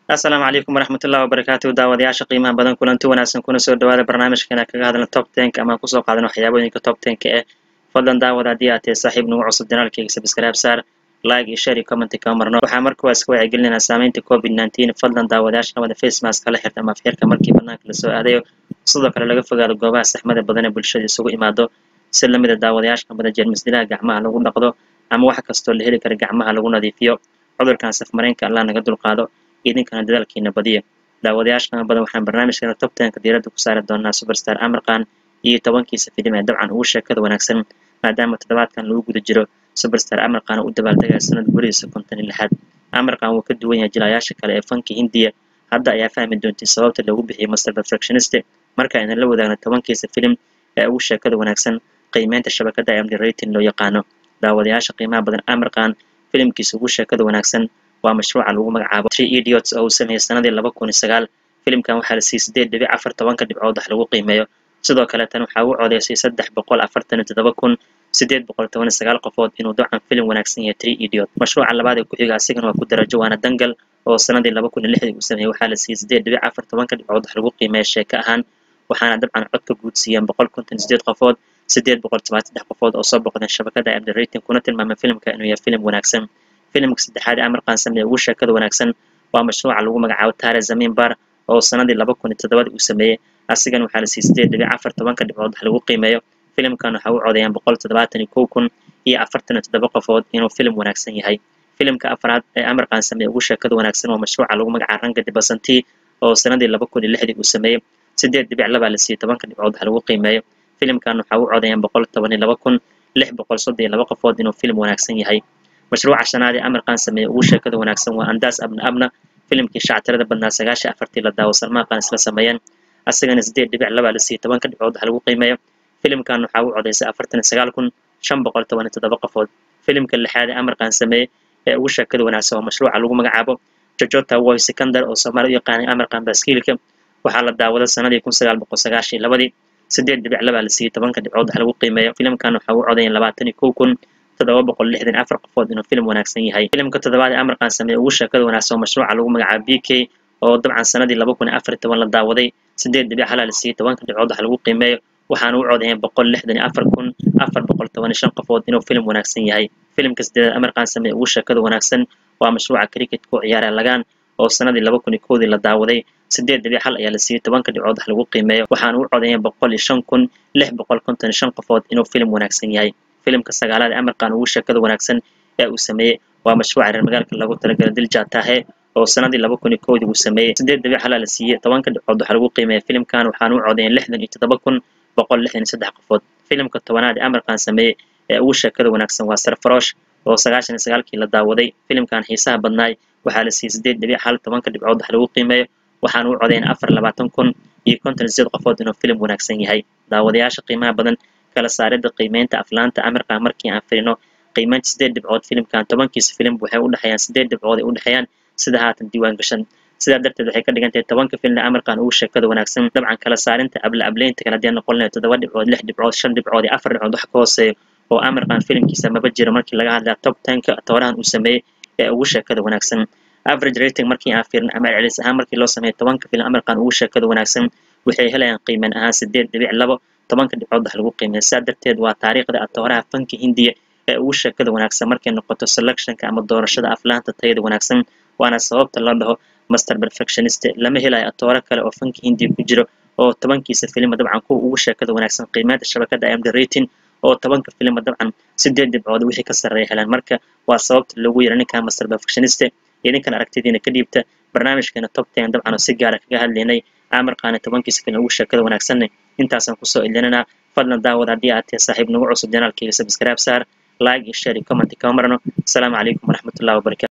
asalaamu calaykum waraxmatullahi wabarakaatu daawadayaasha qiimaha badan kulanti wanaagsan kuna soo dhawaada barnaamijkeena kaga hadla top tenka ama kusoo qaadana waxyaabooyinka top tenka eh fadlan daawada haddii aad tahay saaxiib nagu cusub janaalkayga subscribe saar like iyo share iyo comment kama marno waxaa markuwaas ka wacyigelinayna saameynta covid nineteen fadlan daawadayaasha wada face mask kala xirta ama afxirka markii banaanka lasoo aadayo sidoo kale laga fogaado goobaha saxmada badan ee bulshada isugu imaado si lamida daawadayaasha badan jeermis dilaha gacmaha lagu dhaqdo ama wax kastoo la heli kara gacmaha lagu nadiifiyo cudurkan safmareenka allah naga dulqaado idinkana dadaalkiina badiya daawadayaasha qiimo badan waxaan barnaamijkeena top tenka diiradda ku saari doonaa superstar amarkan iyo tobankiisa filim ee dabcan ugu sheekada wanaagsan maadaama toddobaadkan lagu guda jiro superstar amarkan u dabaaldegaya sanad gurigiisa konton iyo lixaad amarkan wuu ka duwan yahay jilayaasha kale ee fanka hindiya hadda ayaa fahmi doontay sababta loogu bixiyay master perfectionist marka aynan la wadaagno tobankiisa filim ee ugu sheekada wanaagsan qiimeynta shabakada md rating loo yaqaano daawadayaasha qiimaha badan amarkan filimkiisa ugu sheekada wanaagsan waa mashruuca lagu magacaabo tree idiots oo uu sameeyey sanadii laba kun iyo sagaal filimkan waxaa la siiyey sideed dhibic afar tobanka dhibcood wax lagu qiimeeyo sidoo kale tan waxaa u codeysay saddex boqol afartan iyo toddoba kun sideed boqol toban iyo sagaal qofood inuu dabcan filim wanaagsan yahay tree idiot mashruuca labaad ee ku xiga asigana waa ku darajo waana dangal oo sanadii laba kun iyo lixdii uu sameeyey waxaa la siiyey sideed dhibic afar tobanka dhibcood wax lagu qiimeeya sheeko ahaan waxaana dabcan codka guud siiyeen boqol konton iyo sideed qofood sideed boqol toban saddex qofood oo soo boqdeen shabakada md rating kuna tilmaamay filimka inuu yahay filim wanaagsan filimka saddexaad ee amarkan sameeye ugu sheekada wanaagsan waa mashruuca lagu magacaabo tare zamin bar oo sanadii laba kun iyo toddobadii uu sameeyey asigan waxaa la siiyey sideed dhibic afar tobanka dhibcood wax lagu qiimeeyo filimkan waxaa u codeeyaan boqol toddobaatan iyo kow kun iyo afartan iyo toddoba qofood inuu filim wanaagsan yahay filimka afraad ee amarkan sameeye ugu sheekada wanaagsan waa mashruuca lagu magacaabo ranga dibasanti oo sanadii laba kun iyo lixdii uu sameeyey sideed dhibic labaa la siiyey tobanka dhibcood wax lagu qiimeeyo filimkan waxaa u codeeyaan boqol toban iyo laba kun lix boqol soddon iyo laba qofood inuu filim wanaagsan yahay mashruuca shanaad ee amarkan sameeye ugu sheekada wanaagsan waa andaas abna abna filimkii shactirada badnaa sagaashan afartii la daawo salmaaqan isla sameeyeen asagana sideed dhibic labaa la siiyey tobanka dhibcood wax lagu qiimeeyo filimkan waxaa u codeysay afartan iyo sagaal kun shan boqol toban iyo toddoba qofood filimka lixaad ee amarkan sameeye ee ugu sheekada wanaagsan waa mashruuca lagu magacaabo jojota woy secondar oo soomaali u yaqaanay amarkan baaskiilka waxaa la daawaday sanadii kun sagaal boqol sagaashan iyo labadii sideed dhibic labaa la siiyey tobanka dhibcood wax lagu qiimeeyo filimkan waxaa u codeeyay labaatan iyo kow kun toddoba boqol lixdan iyo afar qofood inuu filim wanaagsan yahay filimka toddobaad ee amarkan sameeye ugu sheekada wanaagsan oo mashruuca lagu magacaabo b k oo dabcan sanadii laba kun iyo afar iyo toban la daawaday sideed dhibic halaa la siiyey tobanka dhibcood wax lagu qiimeeyo waxaana u codeeyeen boqol lixdan iyo afar kun afar boqol toban iyo shan qofood inuu filim wanaagsan yahay filimka sideedaad amarkan sameeye ugu sheekada wanaagsan waa mashruuca cricketka u ciyaara lagaan oo sanadii laba kun iyo kowdii la daawaday sideed dhibic hal ayaa la siiyey tobanka dhibcood wax lagu qiimeeyo waxaana u codeeyeen boqol iyo shan kun lix boqol konton iyo shan qofood inuu filim wanaagsan yahay filimka sagaalaad ee amarkan ugu sheekada wanaagsan ee uu sameeyey waa mashruuca reer magaalka lagu talagalay dilja tahe oo sanadii laba kun iyo kowdii uu sameeyey sideed dhibic halaa la siiyey tobanka dhibcood wax lagu qiimeeya filimkan waxaana u codeeyeen lixdan iyo toddoba kun boqol lixdan iyo saddex qofood filimka tobanaad ee amarkan sameeyey ee ugu sheekada wanaagsan waa sarfarosh oo sagaashan iyo sagaalkii la daawaday filimkan xiisaha badnaay waxaa la siiyey sideed dhibic hal tobanka dhibcood wax lagu qiimeeyo waxaana u codeeyeen afar labaatan kun iyo konton iyo sideed qofood inuu filim wanaagsan yahay daawadayaasha qiimaha badan kala saaridda qiimeynta aflaanta amarkan markii aan firino qiimeynta sideed dhibcood filimkan tobankiisa filim waxay u dhexeeyaan sideed dhibcood ay u dhexeeyaan sida haatan diiwaan gashan sidaa darteed waxay ka dhigan tahay tobanka filimna amarkan ugu sheekada wanaagsan dabcan kala saarinta abla ableynta kale haddii aan noqon lahayd toddoba dhibcood lix dhibcood shan dhibcood iyo afar dhibcood wax ka hooseeyo oo amarkan filimkiisa maba jiro markii laga hadlaya top tenka toorahan uu sameeyey ee ugu sheekada wanaagsan average rating markii aan fiirin ama celis ahaan markii loo sameeyo tobanka filim amarkan ugu sheekada wanaagsan waxay helayaan qiimeyn ahaan sideed dhibic labo tobanka dhibcood wax lagu qiimeeya sidaa darteed waa taariikhda atooraha fanka hindiya ee ugu sheekada wanaagsan markay noqoto selectionka ama doorashada aflaanta tayada wanaagsan waana sababta loo dhaho master perfectionist lama helayo atooro kale oo fanka hindiya ku jiro oo tobankiisa filima dabcan kuwa ugu sheekada wanaagsan qiimeynta shabakada md rating oo tobanka filima dabcan sideed dhibcood wixii ka sarreeya helaan marka waa sababta loogu yira ninkan master perfectionist idinkan aragtidiina ka dhiibta barnaamijkeena top ten dabcan oo si gaara kaga hadlaynay amarkaana tobankiisa filim ugu sheekada wanaagsanne intaasaan kusoo ilinanaa fadlan daawad haddii aad tahay saaxiib nagu cusub janaalkayga subscribe saar like iyo share iyo comment kama marno asalaamu calaykum waraxmatullahi wabarakatu